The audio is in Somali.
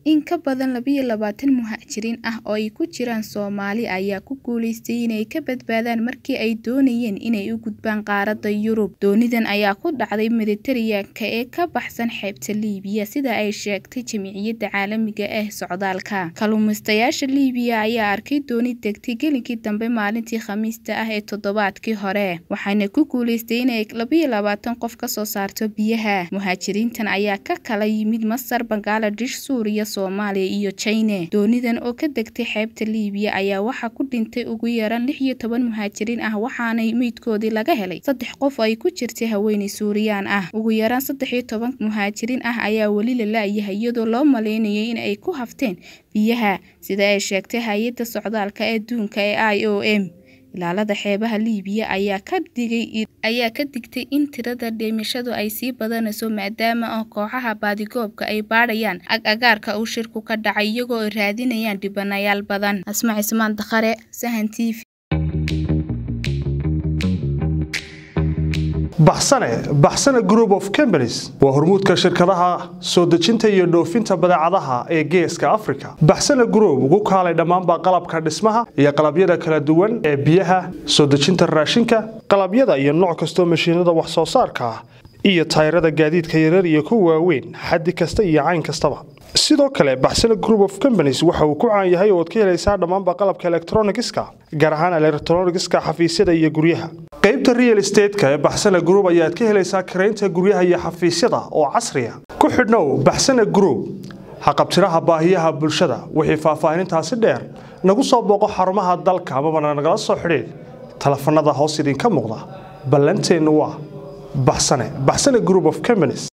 In ka badan laba iyo labaatan muhaajiriin ah oo ay ku jiraan Soomaali ayaa ku guuleystay inay ka badbaadaan markii ay doonayeen inay u gudbaan qaaradda Yurub. Doonidan ayaa ku dhacday Mediterranean-ka ee ka baxsan xeebta Liibiya sida ay sheegtay Jamciyadda Caalamiga ah ee Socdaalka. Kalluumaystayaasha Liibiya ayaa arkay dooni degtay gelinkii dambe maalintii Khamiista ah ee toddobaadkii hore, waxayna ku guuleysteen inay laba iyo labaatan qof ka soo saarto biyaha. Muhaajiriintan ayaa ka kala yimid Masar, Bangladesh, Suuriya, Soomaaliya iyo China. Doonidan oo ka degtay xeebta Liibiya ayaa waxaa ku dhintay ugu yaraan lix iyo toban muhaajiriin ah waxaana meydkoodii laga helay saddex qof oo ay ku jirtay haweeney Suuriyaan ah. Ugu yaraan saddex iyo toban muhaajiriin ah ayaa weli la la'yahay iyadoo loo maleynayay in ay ku hafteen biyaha, sida ay sheegtay Hay'adda Socdaalka Adduunka ee IOM. Ilaalada xeebaha Liibiya ayaa ka digay ayaa ka digtay in tirada dhimashadu ay sii badanayso maadaama kooxaha baadigoobka ay baadhayaan agagaarka uu shirku ka dhacay iyagoo ay raadinayaan dhibanayaal badan. Asma Cismaan Dakhare, Sahan TV. baxsane baxsane group of companies waa hormuudka shirkadaha soo dejinta iyo dhoofinta badeecadaha ee geeska africa baxsane group ugu kaalay dhammaanba qalabka dhismaha iyo qalabyada kala duwan ee biyaha soo dejinta raashinka qalabyada iyo nooc kastoo mashiinada wax soo saarka ah iyo tayrada gaadiidka yarar iyo kuwa waaweyn xaddi kasta iyo cayn kastaba sidoo kale baxsane group of companies waxa uu ku caan yahay oo ad ka helaysaa dhammaanba qalabka elektronigiska gaar ahaan elektronigiska xafiisyada iyo guryaha qaybta real estateska ee baxsane group ayaad ka helaysaa karaynta guryaha iyo xafiisyada oo casriya ku xidhnow baxsane group haqabtiraha baahiyaha bulshada wixii faahfaahinintaasi dheer nagu soo booqo xarumaha dalka amabana nagala soo xidhiid telefanada hoos idinka muuqda ballanteennu waa baxsane baxsane group of companies